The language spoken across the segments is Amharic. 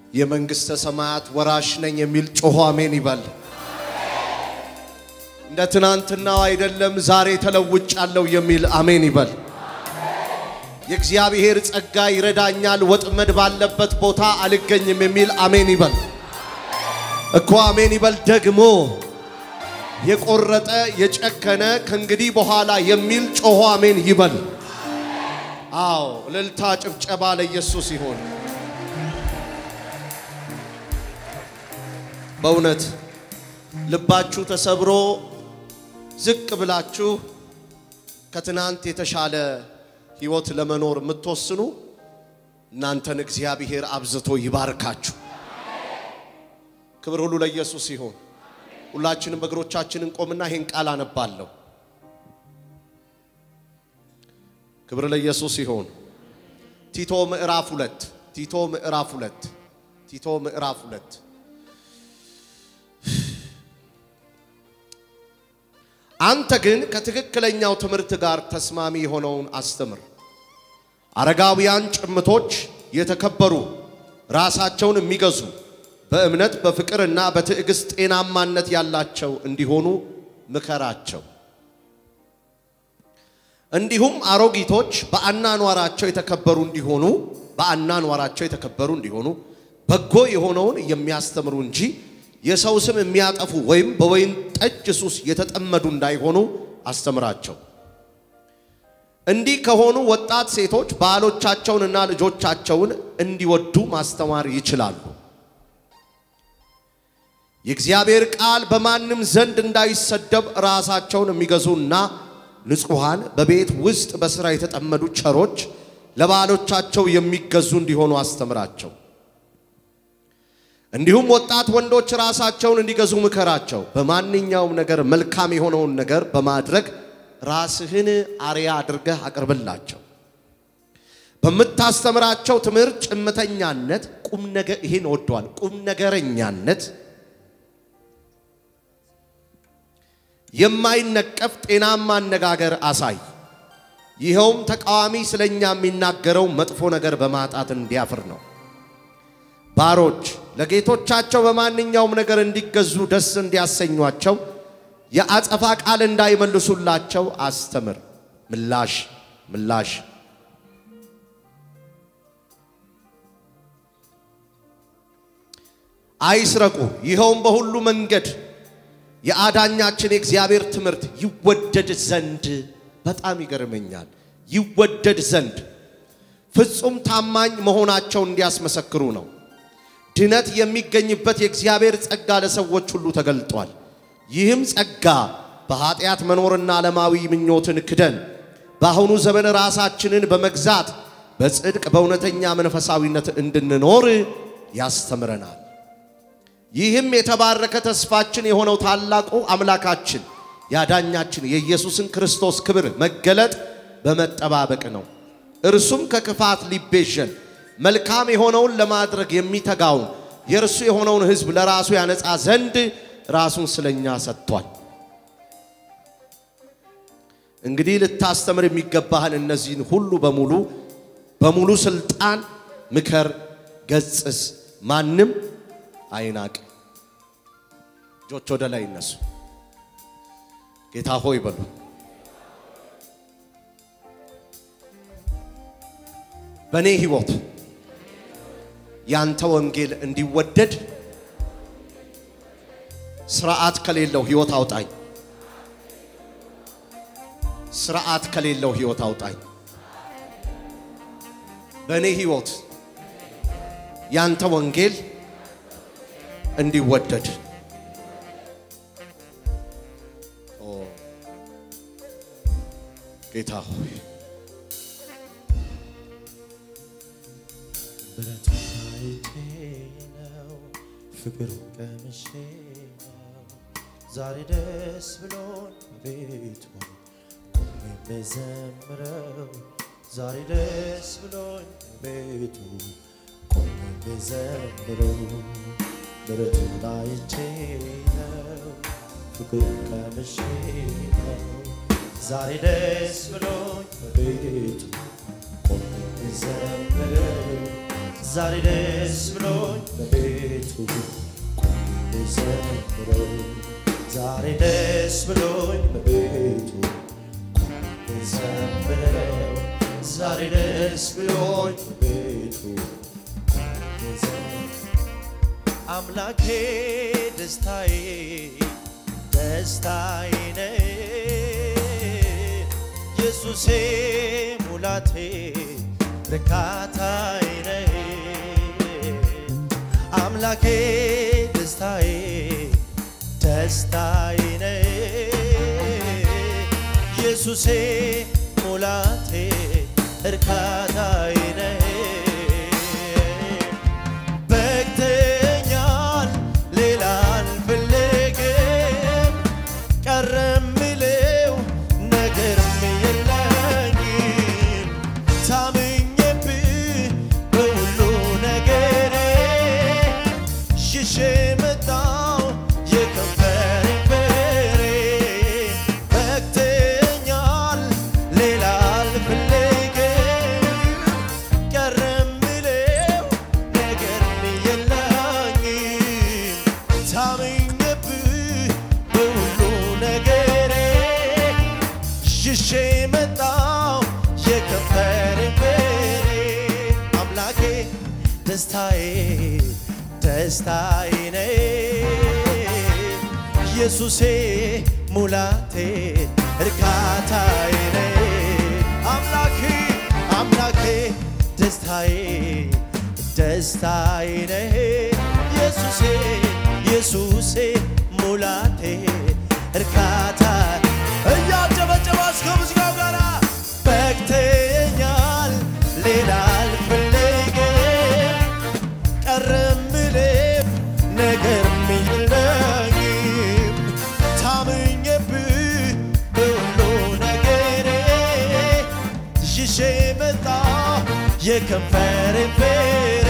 የመንግሥተ ሰማያት ወራሽ ነኝ የሚል ጮሆ አሜን ይበል። እንደ ትናንትናው አይደለም ዛሬ ተለውጫለሁ የሚል አሜን ይበል። የእግዚአብሔር ጸጋ ይረዳኛል፣ ወጥመድ ባለበት ቦታ አልገኝም የሚል አሜን ይበል። እኮ አሜን ይበል። ደግሞ የቆረጠ የጨከነ ከእንግዲህ በኋላ የሚል ጮሆ አሜን ይበል። አዎ እልልታ፣ ጭብጨባ ለኢየሱስ ይሆን። በእውነት ልባችሁ ተሰብሮ ዝቅ ብላችሁ ከትናንት የተሻለ ሕይወት ለመኖር የምትወስኑ እናንተን እግዚአብሔር አብዝቶ ይባርካችሁ። ክብር ሁሉ ለኢየሱስ ይሁን። ሁላችንም በእግሮቻችንን ቆምና ይሄን ቃል አነባለሁ። ክብር ለኢየሱስ ይሁን። ቲቶ ምዕራፍ ሁለት ቲቶ ምዕራፍ ሁለት ቲቶ ምዕራፍ ሁለት አንተ ግን ከትክክለኛው ትምህርት ጋር ተስማሚ የሆነውን አስተምር። አረጋውያን ጭምቶች የተከበሩ ራሳቸውን የሚገዙ በእምነት በፍቅርና በትዕግስት ጤናማነት ያላቸው እንዲሆኑ ምከራቸው። እንዲሁም አሮጊቶች በአናኗራቸው የተከበሩ እንዲሆኑ በአናኗራቸው የተከበሩ እንዲሆኑ በጎ የሆነውን የሚያስተምሩ እንጂ የሰው ስም የሚያጠፉ ወይም በወይን ጠጅ ሱስ የተጠመዱ እንዳይሆኑ አስተምራቸው። እንዲህ ከሆኑ ወጣት ሴቶች ባሎቻቸውንና ልጆቻቸውን እንዲወዱ ማስተማር ይችላሉ። የእግዚአብሔር ቃል በማንም ዘንድ እንዳይሰደብ ራሳቸውን የሚገዙና ንጹሐን በቤት ውስጥ በሥራ የተጠመዱ ቸሮች ለባሎቻቸው የሚገዙ እንዲሆኑ አስተምራቸው። እንዲሁም ወጣት ወንዶች ራሳቸውን እንዲገዙ ምከራቸው። በማንኛውም ነገር መልካም የሆነውን ነገር በማድረግ ራስህን አርያ አድርገህ አቅርብላቸው። በምታስተምራቸው ትምህርት ጭምተኛነት፣ ቁም ነገር ይሄን ወደዋል። ቁም ነገረኛነት፣ የማይነቀፍ ጤናማ አነጋገር አሳይ። ይኸውም ተቃዋሚ ስለኛ የሚናገረው መጥፎ ነገር በማጣት እንዲያፍር ነው። ባሮች ለጌቶቻቸው በማንኛውም ነገር እንዲገዙ ደስ እንዲያሰኟቸው የአጸፋ ቃል እንዳይመልሱላቸው አስተምር። ምላሽ ምላሽ አይስረቁ። ይኸውም በሁሉ መንገድ የአዳኛችን የእግዚአብሔር ትምህርት ይወደድ ዘንድ በጣም ይገርመኛል። ይወደድ ዘንድ ፍጹም ታማኝ መሆናቸው እንዲያስመሰክሩ ነው። ድነት የሚገኝበት የእግዚአብሔር ጸጋ ለሰዎች ሁሉ ተገልጧል። ይህም ጸጋ በኃጢአት መኖርና ዓለማዊ ምኞትን ክደን በአሁኑ ዘመን ራሳችንን በመግዛት በጽድቅ በእውነተኛ መንፈሳዊነት እንድንኖር ያስተምረናል። ይህም የተባረከ ተስፋችን የሆነው ታላቁ አምላካችን ያዳኛችን የኢየሱስን ክርስቶስ ክብር መገለጥ በመጠባበቅ ነው። እርሱም ከክፋት ሊቤዠን መልካም የሆነውን ለማድረግ የሚተጋውን የእርሱ የሆነውን ሕዝብ ለራሱ ያነጻ ዘንድ ራሱን ስለኛ ሰጥቷል። እንግዲህ ልታስተምር የሚገባህን እነዚህን ሁሉ በሙሉ በሙሉ ስልጣን ምከር፣ ገጽስ፣ ማንም አይናቅ። እጆች ወደ ላይ ይነሱ። ጌታ ሆይ በሉ። በእኔ ሕይወት ያንተ ወንጌል እንዲወደድ ስርዓት ከሌለው ሕይወት አውጣኝ። ስርዓት ከሌለው ሕይወት አውጣኝ። በእኔ ሕይወት ያንተ ወንጌል እንዲወደድ ጌታ ሆይ ብረት አይቴ ነው ፍቅሩ ቀምሼ ነው ዛሬ ደስ ብሎን ቤቱ ቆሜ የምዘምረው ዛሬ ደስ ብሎኝ ቤቱ ቆሜ የምዘምረው ብረቱን አይቼ ነው ፍቅሩ ቀምሼ ነው ዛሬ ደስ ብሎኝ ቤቱ ቆሜ የምዘምረው ዛሬ ደስ ብሎኝ በቤቱ ቆሜ ዘምረው ዛሬ ደስ ብሎኝ በቤቱ ቆሜ ዘምረው ዛሬ ደስ ብሎኝ በቤቱ ቆሜ ዘምረው አምላኬ ደስታዬ ደስታዬ ነህ ኢየሱሴ ሙላቴ ርካታዬ ነህ አምላኬ ደስታዬ ደስታዬ ነህ ኢየሱሴ ሙላቴ እርካታዬ ነህ በግተኛል ሌላ አልፈልግም ቀረ ምለው ነገርም የለኝም ታምኜብህ በሁሉ ነገሬ ሽሼ መጣው የከንፈር በሬ በግተኛል ሌላ አልፈልግም ቀረ ምለው ነገርም የለኝም ታምኜብህ በሁሉ ነገሬ ሽሼ መጣው የከንፈር በሬ አምላኬ ደስታዬ ደስታዬ ነህ ኢየሱሴ ሙላቴ እርካታዬ ነህ አምላኬ አምላኬ ደስታዬ ደስታዬ ነህ ኢየሱሴ ኢየሱሴ ሙላቴ እርካታ እያጨበጨባች ከሙዚቃው ጋር በግተኛል ሌላ አልፈልግም ቀረ ምለው ነገርም የለኝም ታምኜብህ በሁሉ ነገሬ ይዤ መጣ የከንፈር ፍሬ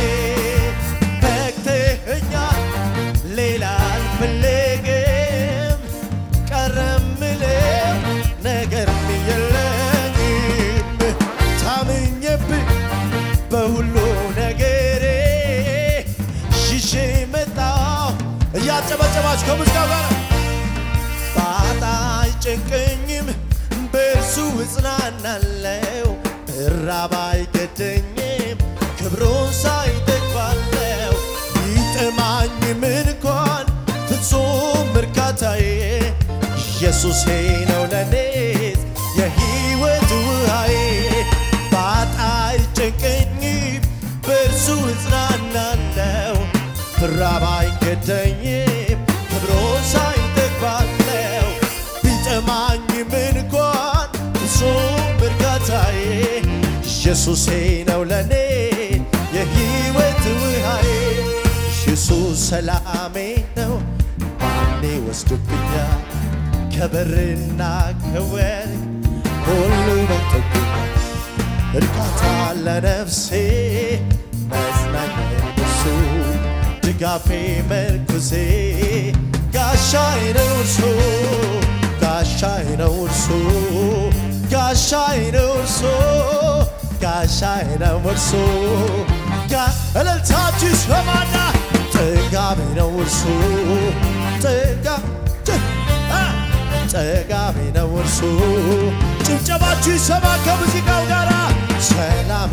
በግተኛል ሌላ አልፈልግም ቀረ ምለው ነገርም የለኝም ታምኜብህ በሁሉ ነገሬ ይዤ መጣሁ እያጨበጨባችሁ ከሙዚቃው ጋር ባጣ አይጨንቀኝም በእርሱ እጽናናለው እራብ አይገደኝም ክብሩን ሳይጠግባለው ቢጠማኝም እንኳን ፍጹም እርካታዬ ኢየሱሴ ነው ለኔ የሕይወት ውሃዬ ባጣ አይጨንቀኝም በእርሱ እጽናናለው ብራብ አይገደኝም ክብሩን ሳይጠግባለው ቢጠማኝም እንኳን ፍጹም እርካታዬ ኢየሱሴ ነው ለኔ የሕይወት ውሃዬ ኢየሱስ ሰላሜ ነው ማኔ ወስዶብኛል ከበርና ከወርቅ ሁሉ በልጦብኛል እርካታ ለነፍሴ መጽናኛ እርሱ ድጋፌ መርኩዜ ጋሻዬ ነው እርሱ ጋሻዬ ነው እርሱ ጋሻዬ ነው እርሱ ጋሻዬ ነው እርሱ ጋ- እልልታችሁ ይሰማና ጥጋቤ ነው እርሱ ጥጋ ጥ- አ! ጥጋቤ ነው እርሱ ጭብጨባችሁ ይሰማ ከሙዚቃው ጋር ሰላሜ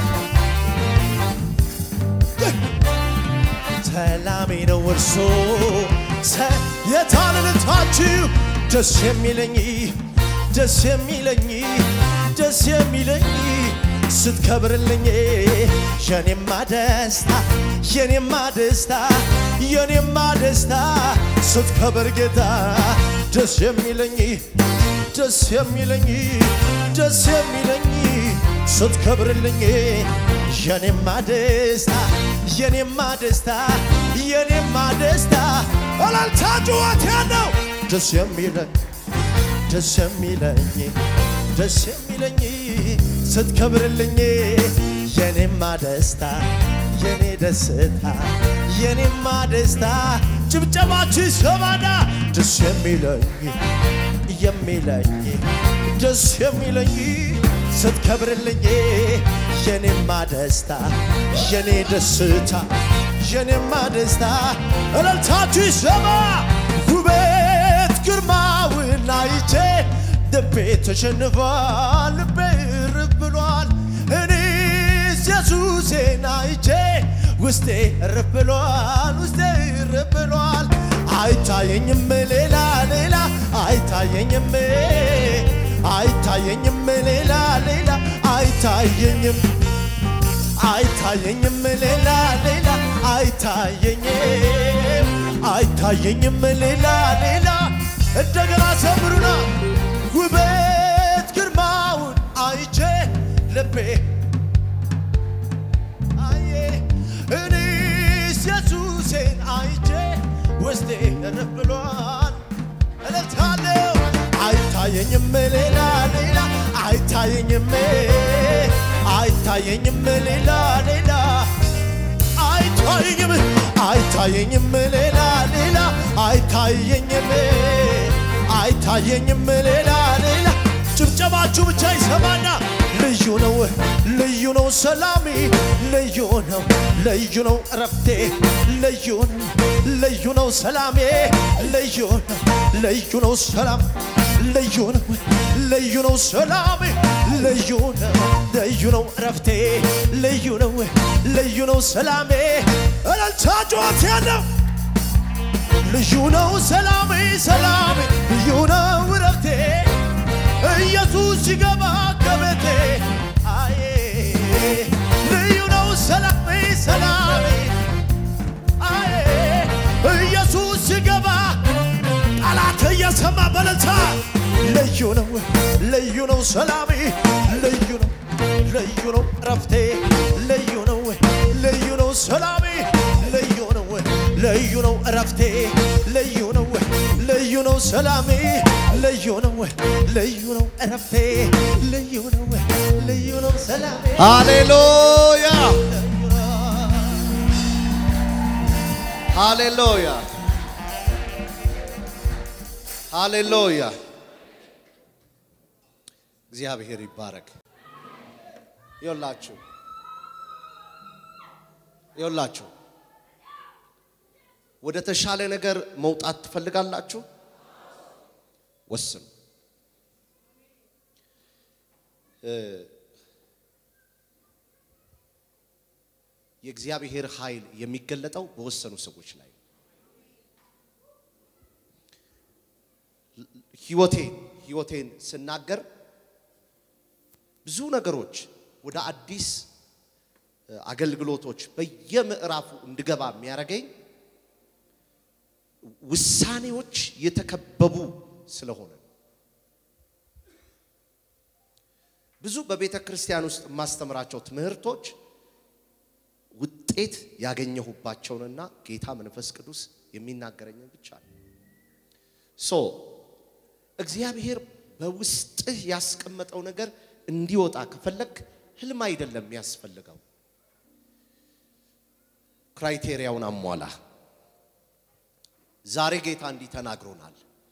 ሰላሜ ነው እርሱ ሰ- የታልልታችሁ ደስ የሚለኝ ደስ የሚለኝ ደስ የሚለኝ ስትከብርልኝ የኔማ ደስታ የኔማ ደስታ የኔማ ደስታ ስትከብር ጌታ ደስ የሚለኝ ደስ የሚለኝ ደስ የሚለኝ ስትከብርልኝ የኔማ ደስታ የኔማ ደስታ የኔማ ደስታ እላልታ ጩኸት ያለው ደስ የሚለኝ ደስ የሚለኝ ደስ የሚለኝ ስትከብርልኝ የኔማ ደስታ የኔ ደስታ የኔማ ደስታ ጭብጨባችሁ ይሰማና ደስ የሚለኝ የሚለኝ ደስ የሚለኝ ስትከብርልኝ የኔማ ደስታ የኔ ደስታ የኔማ ደስታ እልልታችሁ ይሰማ ውበት ግርማውን አይቼ ልቤ ተሸንፏል ልቤ እርፍ ብሏል እኔስ ኢየሱሴን አይቼ ውስጤ እርፍ ብሏል ውስጤ እርፍ ብሏል አይታየኝም ሌላ ሌላ አይታየኝም አይታየኝም ሌላ ሌላ አይታየኝም አይታየኝም ሌላ ሌላ አይታየኝም አይታየኝም ሌላ ሌላ እንደገና ዘምሩና ውበት ግርማውን አይቼ ልቤ አየ እኔስ ኢየሱሴን አይቼ ውስጤ እርፍ ብሏል እልልታለሁ አይታየኝም ሌላ ሌላ አይታየኝም አይታየኝም ሌላ ሌላ አይታየኝም አይታየኝም ሌላ ሌላ አይታየኝም አይታየኝም ሌላ ሌላ ጭብጨባችሁ ብቻ ይሰማና ልዩ ነው ልዩ ነው ሰላሜ ልዩ ነው ልዩ ነው እረፍቴ ልዩ ነው ልዩ ነው ሰላሜ ልዩ ነው ልዩ ነው ሰላም ልዩ ነው ልዩ ነው ሰላሜ ልዩ ነው ልዩ ነው እረፍቴ ልዩ ነው ልዩ ነው ሰላሜ እልልታ ጩኸት ያለው ልዩ ነው ሰላሜ ሰላሜ ልዩ ነው እረፍቴ ኢየሱስ ሲገባ ከቤቴ አዬ ልዩ ነው ሰላሜ ሰላሜ አዬ ኢየሱስ ሲገባ ጠላት እየሰማ በለታ ልዩ ነው ልዩ ነው ሰላሜ ልዩ ነው ልዩ ነው እረፍቴ ልዩ ነው ልዩ ነው ሰላሜ ልዩ ነው ልዩ ነው እረፍቴ ልዩ ነው ልዩ ነው ሰላሜ ልዩ ነው ልዩ ነው እረፍቴ ልዩ ነው ልዩ ነው ሰላሜ ሃሌሉያ ሃሌሉያ ሃሌሉያ። እግዚአብሔር ይባረክ። ይኸውላችሁ ይኸውላችሁ ወደ ተሻለ ነገር መውጣት ትፈልጋላችሁ? ወስኑ። እ የእግዚአብሔር ኃይል የሚገለጠው በወሰኑ ሰዎች ላይ ነው። ህይወቴን ህይወቴን ስናገር ብዙ ነገሮች ወደ አዲስ አገልግሎቶች በየምዕራፉ እንድገባ የሚያደርገኝ ውሳኔዎች የተከበቡ ስለሆነ ነው። ብዙ በቤተ ክርስቲያን ውስጥ የማስተምራቸው ትምህርቶች ውጤት ያገኘሁባቸውንና ጌታ መንፈስ ቅዱስ የሚናገረኝን ብቻ ነው። ሶ እግዚአብሔር በውስጥህ ያስቀመጠው ነገር እንዲወጣ ከፈለግ ህልም አይደለም የሚያስፈልገው፣ ክራይቴሪያውን አሟላ። ዛሬ ጌታ እንዲህ ተናግሮናል።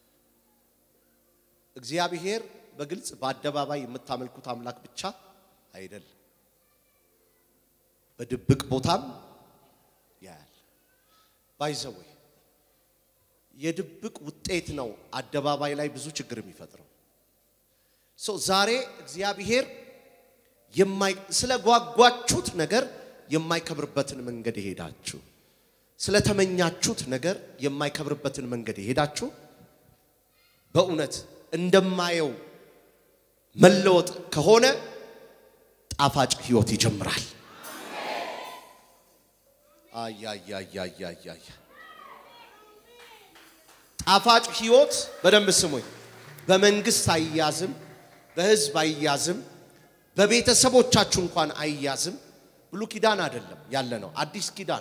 እግዚአብሔር በግልጽ በአደባባይ የምታመልኩት አምላክ ብቻ አይደለም፣ በድብቅ ቦታም ያያል። ባይዘወይ የድብቅ ውጤት ነው አደባባይ ላይ ብዙ ችግር የሚፈጥረው። ሶ ዛሬ እግዚአብሔር የማይ ስለ ጓጓችሁት ነገር የማይከብርበትን መንገድ የሄዳችሁ ስለተመኛችሁት ነገር የማይከብርበትን መንገድ የሄዳችሁ በእውነት እንደማየው መለወጥ ከሆነ ጣፋጭ ህይወት ይጀምራል። አያያያያያያ ጣፋጭ ህይወት በደንብ ስሙኝ። በመንግስት አይያዝም፣ በህዝብ አይያዝም፣ በቤተሰቦቻችሁ እንኳን አይያዝም። ብሉ ኪዳን አይደለም ያለ ነው፣ አዲስ ኪዳን።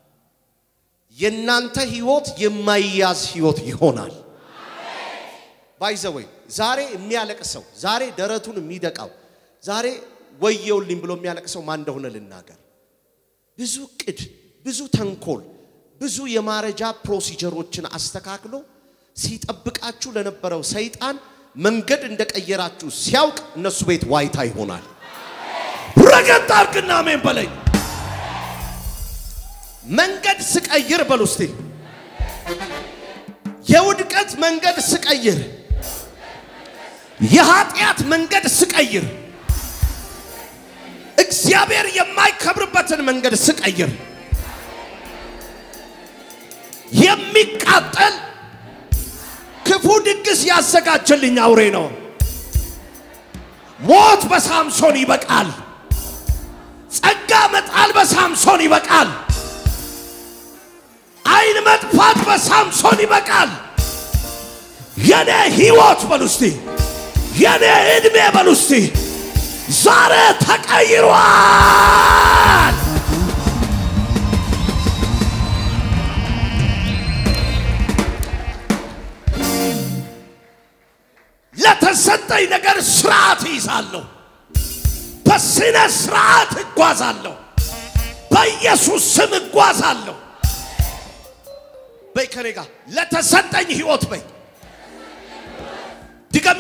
የእናንተ ህይወት የማይያዝ ህይወት ይሆናል። ባይዘወይ ዛሬ የሚያለቅሰው ዛሬ ደረቱን የሚደቃው ዛሬ ወየውልኝ ብሎ የሚያለቅሰው ማን እንደሆነ ልናገር። ብዙ ቅድ፣ ብዙ ተንኮል፣ ብዙ የማረጃ ፕሮሲጀሮችን አስተካክሎ ሲጠብቃችሁ ለነበረው ሰይጣን መንገድ እንደቀየራችሁ ሲያውቅ እነሱ ቤት ዋይታ ይሆናል። ረገጥ አርግና አሜን በለኝ። መንገድ ስቀይር በሉ እስቲ የውድቀት መንገድ ስቀይር፣ የኃጢአት መንገድ ስቀይር፣ እግዚአብሔር የማይከብርበትን መንገድ ስቀይር የሚቃጠል ክፉ ድግስ ያዘጋጀልኝ አውሬ ነው። ሞት በሳምሶን ይበቃል። ጸጋ መጣል በሳምሶን ይበቃል። አይን መጥፋት በሳምሶን ይበቃል። የኔ ህይወት በሉ እስቲ፣ የኔ ዕድሜ በሉ እስቲ ዛሬ ተቀይሯል። ለተሰጠኝ ነገር ስርዓት ይዛለሁ። በስነ ስርዓት እጓዛለሁ። በኢየሱስ ስም እጓዛለሁ። በይ ከኔ ጋር ለተሰጠኝ ህይወት በይ ድገሚ።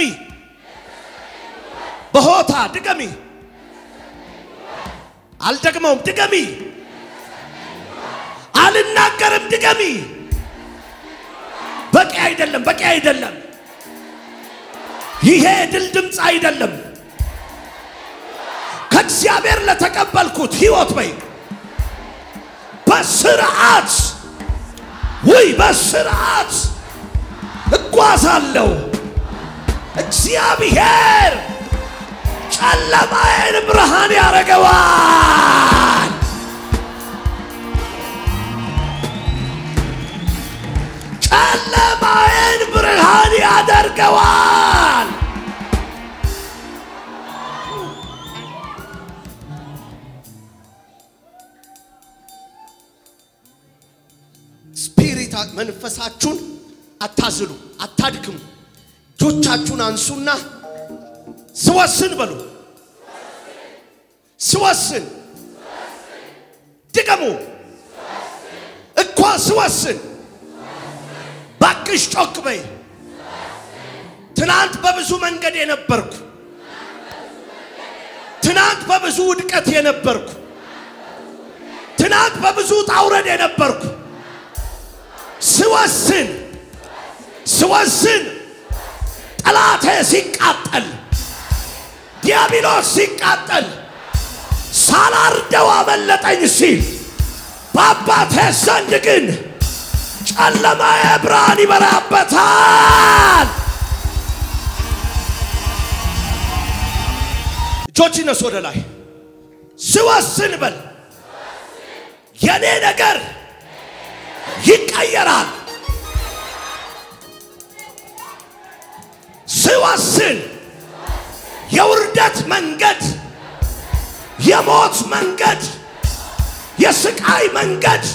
በሆታ ድገሚ። አልደግመውም። ድገሚ። አልናገርም። ድገሚ። በቂ አይደለም። በቂ አይደለም። ይሄ ድል ድምፅ አይደለም። ከእግዚአብሔር ለተቀበልኩት ህይወት በይ በስርዓት ውይ በስርዓት እጓዛለሁ። እግዚአብሔር ጨለማዬን ብርሃን ያደርገዋል። ጨለማዬን ብርሃን ያደርገዋል። ስፒሪት መንፈሳችሁን አታዝሉ፣ አታድክሙ። እጆቻችሁን አንሱና ስወስን በሉ። ስወስን ድገሙ። እኮ ስወስን ባክሽ ጮክ በይ። ትናንት በብዙ መንገድ የነበርኩ ትናንት በብዙ ውድቀት የነበርኩ ትናንት በብዙ ጣውረድ የነበርኩ ስወስን ስወስን ጠላቴ ሲቃጠል ዲያብሎስ ሲቃጠል ሳላርደው አመለጠኝ ሲል በአባቴ ዘንድ ግን ጨለማዬ ብርሃን ይበራበታል። እጆች ይነሱ ወደ ላይ። ስወስን በል የኔ ነገር ይቀየራል። ስወስን የውርደት መንገድ፣ የሞት መንገድ፣ የስቃይ መንገድ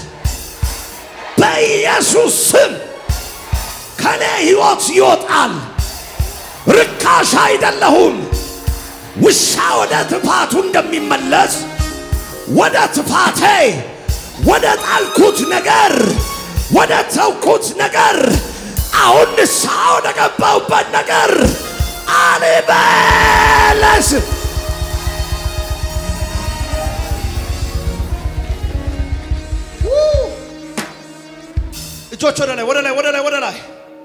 በኢየሱስ ስም ከኔ ሕይወት ይወጣል። ርካሽ አይደለሁም። ውሻ ወደ ትፋቱ እንደሚመለስ ወደ ትፋቴ ወደ ጣልኩት ነገር ወደ ተውኩት ነገር አሁን ንስሐ ወደ ገባሁበት ነገር አልመለስም። እጆች ወደ ላይ ወደ ላይ ወደ ላይ ወደ ላይ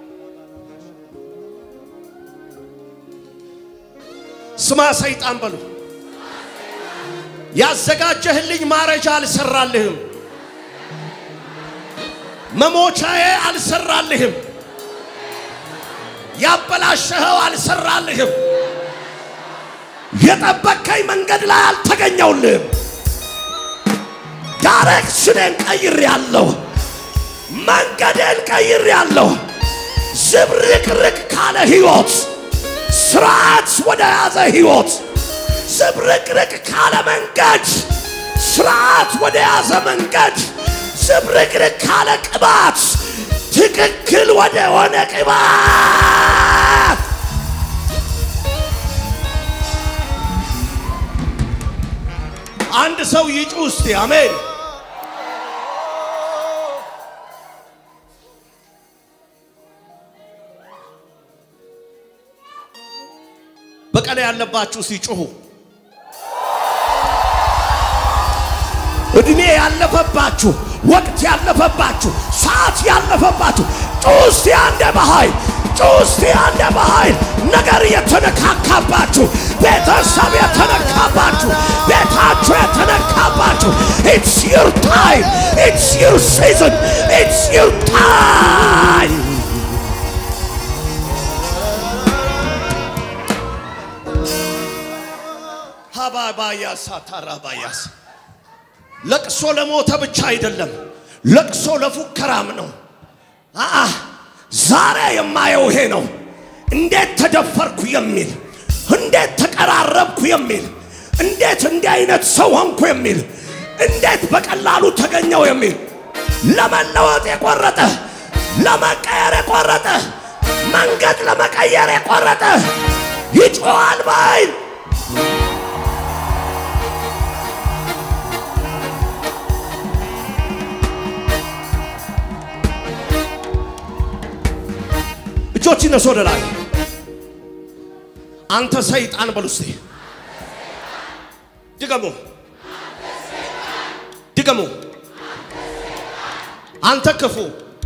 ስማ ሰይጣን በሉ ያዘጋጀህልኝ ማረጃ አልሰራልህም። መሞቻዬ አልሰራልህም። ያበላሸኸው አልሰራልህም። የጠበከኝ መንገድ ላይ አልተገኘውልህም። ዳይሬክሽኔን ቀይሬአለሁ። መንገዴን ቀይሬአለሁ። ዝብርቅርቅ ካለ ህይወት ስርዓት ወደ ያዘ ህይወት ዝብርቅርቅ ካለ መንገድ ስርዓት ወደ ያዘ መንገድ ዝብርቅርቅ ካለ ቅባት ትክክል ወደ ሆነ ቅባት አንድ ሰው ይጩ እስቲ አሜን። በቀለ ያለባችሁ ሲጮሁ እድሜ ያለፈባችሁ ወቅት ያለፈባችሁ ሰዓት ያለፈባችሁ ጩስቲ አንደ በኃይል ጩስቲ አንደ በኃይል ነገር የተነካካባችሁ ቤተሰብ የተነካባችሁ ቤታችሁ የተነካባችሁ ኢትስ ዩር ታይም ኢትስ ዩር ሲዝን ኢትስ ዩር ታይም ሀባባያሳ ታራባያስ ለቅሶ ለሞተ ብቻ አይደለም፣ ለቅሶ ለፉከራም ነው። አአ ዛሬ የማየው ይሄ ነው። እንዴት ተደፈርኩ የሚል እንዴት ተቀራረብኩ የሚል እንዴት እንዲህ አይነት ሰው ሆንኩ የሚል እንዴት በቀላሉ ተገኘው የሚል ለመለወጥ የቆረጠ ለመቀየር የቆረጠ መንገድ ለመቀየር የቆረጠ ይጮሃል በኃይል እጆች ይነሱ ወደ ላይ። አንተ ሰይጣን በሉ እስቲ ድገሙ፣ ድገሙ። አንተ ክፉ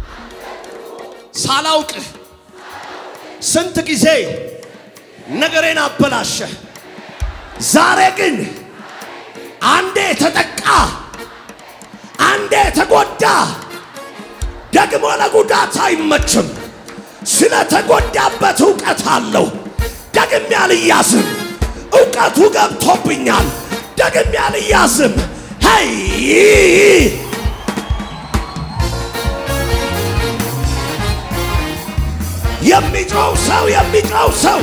ሳላውቅህ ስንት ጊዜ ነገሬን አበላሸ። ዛሬ ግን አንዴ የተጠቃ አንዴ የተጎዳ ደግሞ ለጉዳት አይመችም። ስለተጎዳበት እውቀት አለው። ደግሜ አልያዝም። እውቀቱ ገብቶብኛል። ደግሜ አልያዝም። ሄይ የሚጮው ሰው የሚጮው ሰው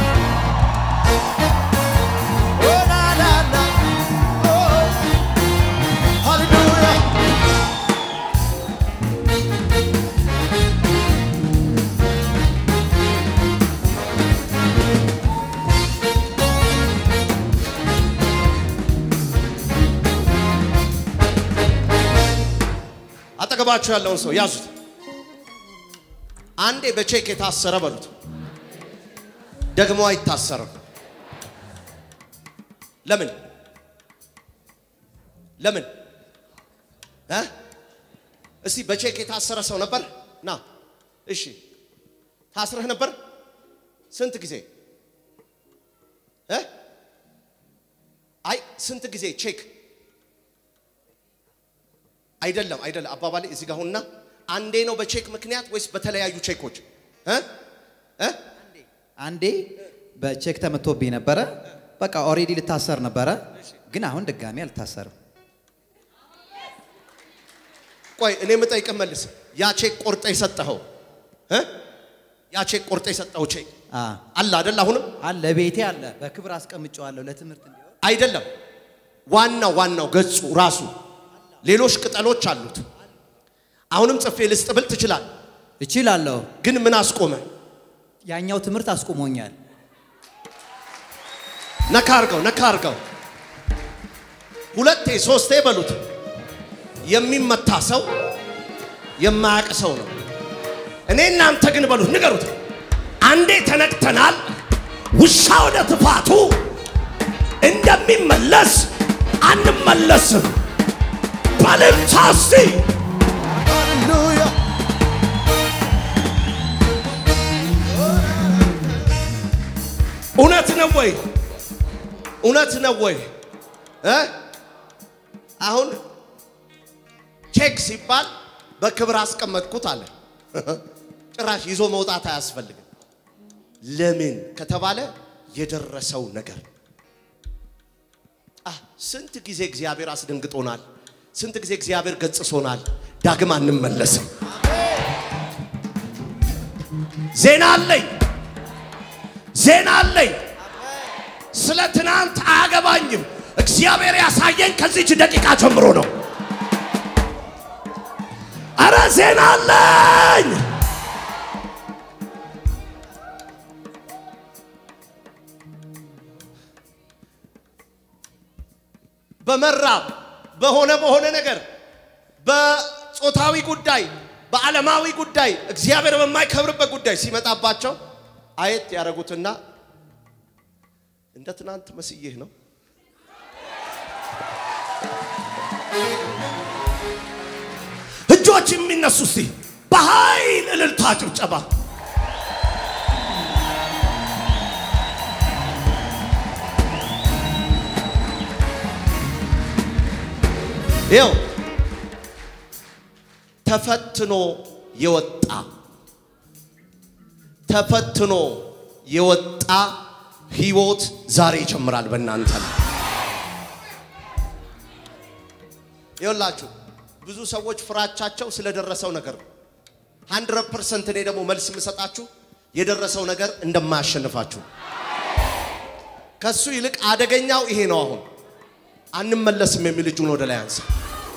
Oh, na, na, na. Oh, hallelujah. አጠገባችሁ ያለውን ሰው ያዙት። አንዴ በቼክ የታሰረ በሉት፣ ደግሞ አይታሰርም። ለምን ለምን እ እስቲ በቼክ የታሰረ ሰው ነበር? ና እሺ፣ ታስረህ ነበር? ስንት ጊዜ እ አይ ስንት ጊዜ ቼክ አይደለም አይደለም፣ አባባሌ እዚህ ጋር ሁንና፣ አንዴ ነው በቼክ ምክንያት ወይስ በተለያዩ ቼኮች እ እ አንዴ በቼክ ተመቶብኝ ነበረ። በቃ ኦሬዲ ልታሰር ነበረ፣ ግን አሁን ድጋሚ አልታሰርም። ቆይ እኔ የምጠይቅህ መልስ። ያ ቼክ ቆርጠ የሰጠኸው እ ያ ቼክ ቆርጠ የሰጠኸው ቼክ አ አለ አይደል? አሁንም አለ ቤቴ አለ፣ በክብር አስቀምጨዋለሁ ለትምህርት እንዲሆን። አይደለም። ዋናው ዋናው ገጹ ራሱ ሌሎች ቅጠሎች አሉት። አሁንም ጽፌ ልስጥ ብል ትችላል። እችላለሁ። ግን ምን አስቆመ? ያኛው ትምህርት አስቆሞኛል። ነካ አርገው፣ ነካ አርገው። ሁለቴ ሶስቴ በሉት። የሚመታ ሰው የማያውቅ ሰው ነው። እኔ እናንተ ግን በሉት፣ ንገሩት። አንዴ ተነቅተናል። ውሻ ወደ ትፋቱ እንደሚመለስ አንመለስም። በልልታ እስቲ Hallelujah. እውነት ነው ወይ? እውነት ነው ወይ? እ አሁን ቼክ ሲባል በክብር አስቀመጥኩት አለ። ጭራሽ ይዞ መውጣት አያስፈልግም። ለምን ከተባለ የደረሰው ነገር አ ስንት ጊዜ እግዚአብሔር አስደንግጦናል። ስንት ጊዜ እግዚአብሔር ገጽሶናል። ዳግም አንመለስም። ዜና አለኝ፣ ዜና አለኝ። ስለ ትናንት አያገባኝም። እግዚአብሔር ያሳየኝ ከዚች ደቂቃ ጀምሮ ነው። አረ ዜና አለኝ። በመራብ በሆነ በሆነ ነገር በጾታዊ ጉዳይ በዓለማዊ ጉዳይ እግዚአብሔር በማይከብርበት ጉዳይ ሲመጣባቸው አየት ያደረጉትና እንደ ትናንት መስዬህ ነው። እጆች የሚነሱ እስቲ በኃይል እልልታ ጭብጨባ ይኸው ተፈትኖ የወጣ ተፈትኖ የወጣ ህይወት ዛሬ ይጀምራል በእናንተ ላይ። ይኸውላችሁ ብዙ ሰዎች ፍራቻቸው ስለደረሰው ነገር ነው። 100 ፐርሰንት እኔ ደግሞ መልስ የምሰጣችሁ የደረሰው ነገር እንደማያሸንፋችሁ ነው። ከሱ ይልቅ አደገኛው ይሄ ነው። አሁን አንመለስም የሚል እጁን ወደ ላይ አንሳ።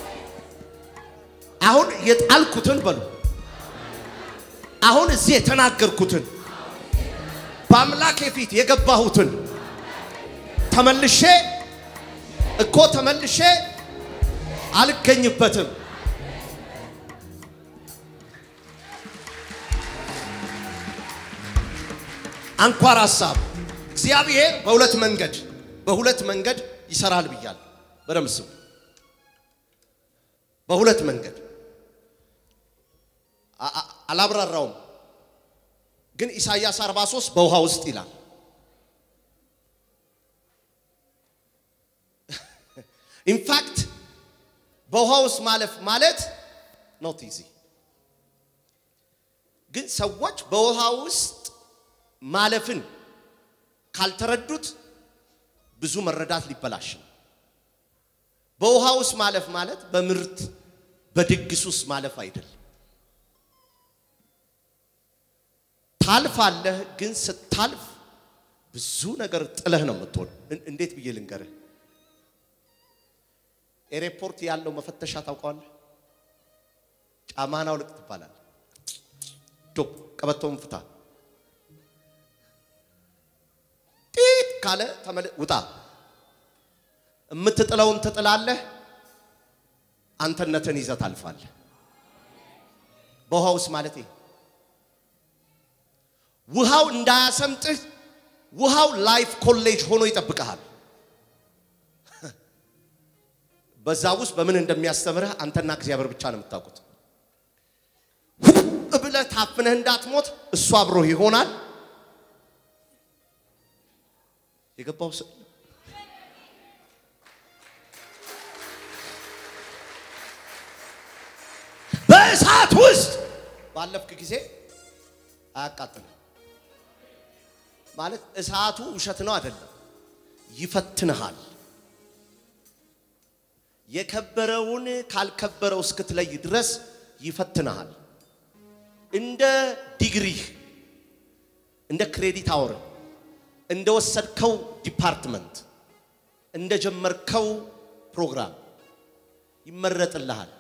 አሁን የጣልኩትን በሉ አሁን እዚህ የተናገርኩትን በአምላኬ ፊት የገባሁትን ተመልሼ እኮ ተመልሼ አልገኝበትም። አንኳር ሀሳብ እግዚአብሔር በሁለት መንገድ በሁለት መንገድ ይሰራል ብያል። በደምብ ስሙ። በሁለት መንገድ አ- አ- አላብራራውም፣ ግን ኢሳይያስ 43 በውሃ ውስጥ ይላል። ኢንፋክት በውሃ ውስጥ ማለፍ ማለት ኖት ኢዚ፣ ግን ሰዎች በውሃ ውስጥ ማለፍን ካልተረዱት ብዙ መረዳት ሊበላሽ ነው። በውሃ ውስጥ ማለፍ ማለት በምርት በድግስ ውስጥ ማለፍ አይደለም። ታልፋለህ፣ ግን ስታልፍ ብዙ ነገር ጥለህ ነው የምትሆን። እን- እንዴት ብዬ ልንገርህ? ኤሬፖርት ያለው መፈተሻ ታውቀዋለህ? ጫማህን አውልቅ ትባላለህ። ጆብ ቀበቶውን ፍታ ጢት ካለ ተመለ ውጣ። የምትጥለውን ትጥላለህ። አንተነትን ይዘህ ታልፋለህ። በውሃ ውስጥ ማለት ይሄ ውሃው እንዳያሰምጥህ ውሃው ላይፍ ኮሌጅ ሆኖ ይጠብቀሃል። በዛ ውስጥ በምን እንደሚያስተምርህ አንተና እግዚአብሔር ብቻ ነው የምታውቁት። ብለህ ታፍነህ እንዳትሞት እሱ አብሮህ ይሆናል። የገባው ሰው በእሳት ውስጥ ባለፍክ ጊዜ አያቃጥልም። ማለት እሳቱ ውሸት ነው አይደለም፣ ይፈትንሃል። የከበረውን ካልከበረው እስክትለይ ድረስ ይፈትንሃል። እንደ ዲግሪህ እንደ ክሬዲት አወር እንደ ወሰድከው ዲፓርትመንት እንደ ጀመርከው ፕሮግራም ይመረጥልሃል።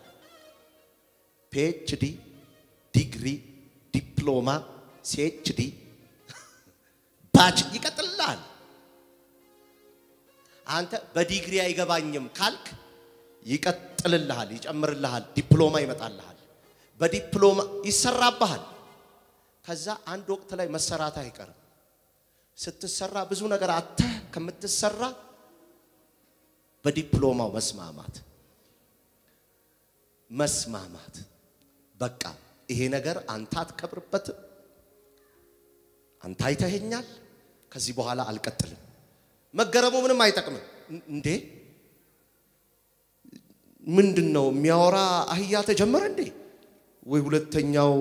ፒኤችዲ፣ ዲግሪ፣ ዲፕሎማ፣ ሲኤችዲ ባች ይቀጥልልሃል። አንተ በዲግሪ አይገባኝም ካልክ ይቀጥልልሃል፣ ይጨምርልሃል፣ ዲፕሎማ ይመጣልሃል፣ በዲፕሎማ ይሰራብሃል። ከዛ አንድ ወቅት ላይ መሰራት አይቀርም። ስትሰራ ብዙ ነገር አተህ ከምትሰራ በዲፕሎማው መስማማት መስማማት በቃ ይሄ ነገር አንተ አትከብርበትም፣ አንተ አይተኸኛል፣ ከዚህ በኋላ አልቀጥልም። መገረሙ ምንም አይጠቅምም። እንዴ ምንድን ነው የሚያወራ አህያ ተጀመረ እንዴ? ወይ ሁለተኛው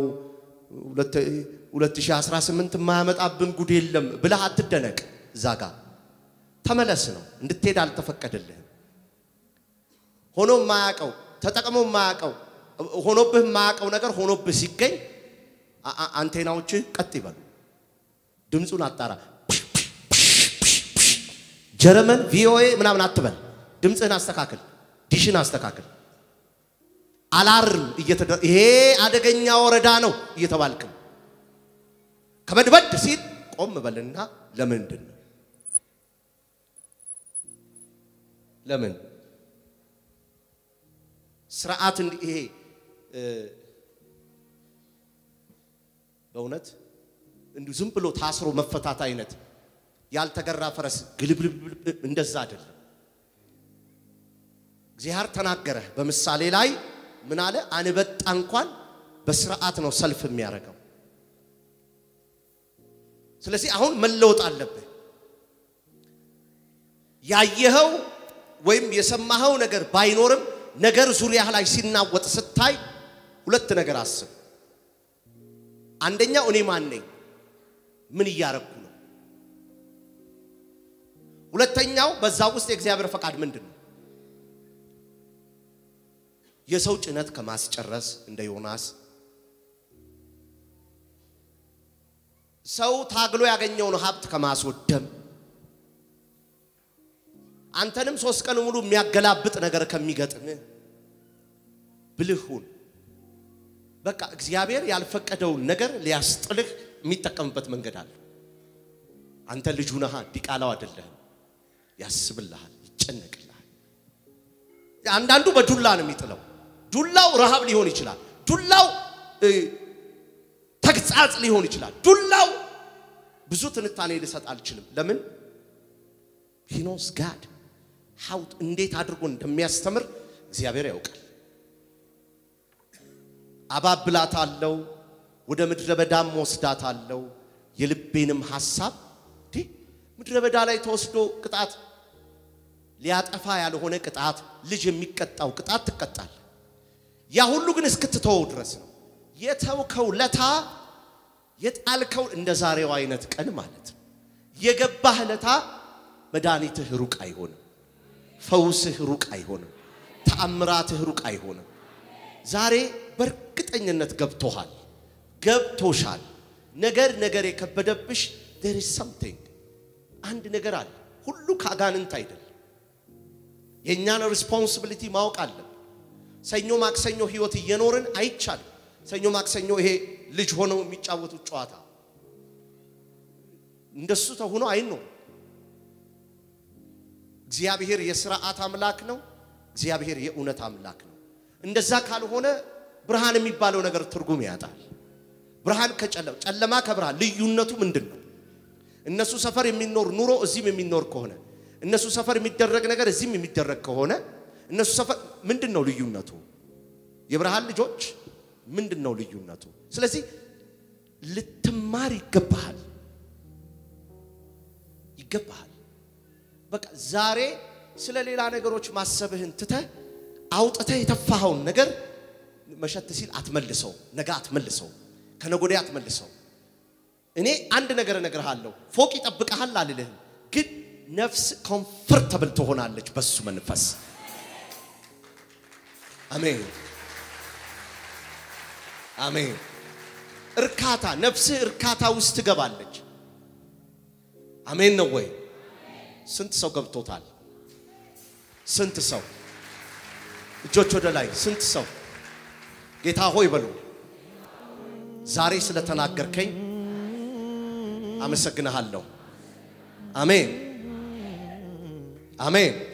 2018 የማያመጣብን ጉድ የለም ብለህ አትደነቅ። እዛ ጋ ተመለስ ነው እንድትሄድ አልተፈቀደልህም። ሆኖ የማያውቀው ተጠቅሞ የማያውቀው ሆኖብህ የማያውቀው ነገር ሆኖብህ ሲገኝ አ- አ- አንቴናዎችህ ቀጥ ይበሉ። ድምፁን አጣራ። ጀርመን ቪኦኤ ምናምን አትበል። ድምፅህን አስተካክል፣ ዲሽን አስተካክል። አላርም እየተደ ይሄ አደገኛ ወረዳ ነው እየተባልክ ነው። ከበድበድ ሲል ቆም በልና ለምንድን ነው ለምን ስርዓት እንዲ- ይሄ እ፣ በእውነት እንዲሁ ዝም ብሎ ታስሮ መፈታት አይነት ያልተገራ ፈረስ ግልብልብ እንደዛ አይደለም። እግዚአብሔር ተናገረ በምሳሌ ላይ ምን አለ? አንበጣ እንኳን በስርዓት ነው ሰልፍ የሚያደርገው። ስለዚህ አሁን መለወጥ አለብህ። ያየኸው ወይም የሰማኸው ነገር ባይኖርም ነገር ዙሪያህ ላይ ሲናወጥ ስታይ ሁለት ነገር አስብ። አንደኛው እኔ ማን ነኝ? ምን እያረግኩ ነው? ሁለተኛው በዛ ውስጥ የእግዚአብሔር ፈቃድ ምንድን ነው? የሰው ጭነት ከማስጨረስ እንደ ዮናስ ሰው ታግሎ ያገኘውን ሀብት ከማስወደም አንተንም ሶስት ቀን ሙሉ የሚያገላብጥ ነገር ከሚገጥምህ ብልህ ሁን። በቃ እግዚአብሔር ያልፈቀደውን ነገር ሊያስጥልህ የሚጠቀምበት መንገድ አለ። አንተ ልጁ ነሃ፣ ዲቃላው አይደለህም። ያስብልሃል፣ ይጨነቅልሃል። አንዳንዱ በዱላ ነው የሚጥለው። ዱላው ረሃብ ሊሆን ይችላል። ዱላው እ፣ ተግጻጽ ሊሆን ይችላል። ዱላው ብዙ ትንታኔ ልሰጥ አልችልም። ለምን ሂኖስ ጋድ ሀው እንዴት አድርጎ እንደሚያስተምር እግዚአብሔር ያውቃል። አባብላት አለው ወደ ምድረ በዳም ወስዳት አለው የልቤንም ሐሳብ እንዲህ ምድረ በዳ ላይ ተወስዶ ቅጣት ሊያጠፋ ያልሆነ ቅጣት ልጅ የሚቀጣው ቅጣት ትቀጣል። ያ ሁሉ ግን እስክትተወው ድረስ ነው። የተውከው ለታ የጣልከው እንደ ዛሬው አይነት ቀን ማለት ነው። የገባህ ለታ መድኃኒትህ ሩቅ አይሆንም። ፈውስህ ሩቅ አይሆንም። ተአምራትህ ሩቅ አይሆንም። ዛሬ በእርግጠኝነት ገብቶሃል፣ ገብቶሻል። ነገር ነገር የከበደብሽ there is something አንድ ነገር አለ። ሁሉ ከአጋንንት አይደለም። የእኛን ሪስፖንሲቢሊቲ ማወቅ አለን። ሰኞ ማክሰኞ ህይወት እየኖርን አይቻልም። ሰኞ ማክሰኞ ይሄ ልጅ ሆነው የሚጫወቱት ጨዋታ እንደሱ ተሆኖ አይኖርም። እግዚአብሔር የስርዓት አምላክ ነው። እግዚአብሔር የእውነት አምላክ ነው። እንደዛ ካልሆነ ብርሃን የሚባለው ነገር ትርጉም ያጣል። ብርሃን ከጨለማ ጨለማ ከብርሃን ልዩነቱ ምንድን ነው? እነሱ ሰፈር የሚኖር ኑሮ እዚህም የሚኖር ከሆነ እነሱ ሰፈር የሚደረግ ነገር እዚህም የሚደረግ ከሆነ እነሱ ሰፈር ምንድን ነው ልዩነቱ? የብርሃን ልጆች ምንድን ነው ልዩነቱ? ስለዚህ ልትማር ይገባሃል ይገባሃል። በቃ ዛሬ ስለ ሌላ ነገሮች ማሰብህን ትተህ አውጥተህ የተፋኸውን ነገር መሸት ሲል አትመልሰው፣ ነገ አትመልሰው፣ ከነገ ወዲያ አትመልሰው። እኔ አንድ ነገር እነግርሃለሁ፣ ፎቅ ይጠብቅሃል አልልህም፣ ግን ነፍስ ኮምፈርተብል ትሆናለች በሱ መንፈስ። አሜን አሜን። እርካታ ነፍስህ እርካታ ውስጥ ትገባለች። አሜን ነው ወይ? ስንት ሰው ገብቶታል? ስንት ሰው እጆች ወደ ላይ ስንት ሰው ጌታ ሆይ በሉ። ዛሬ ስለተናገርከኝ አመሰግንሃለሁ። አሜን አሜን።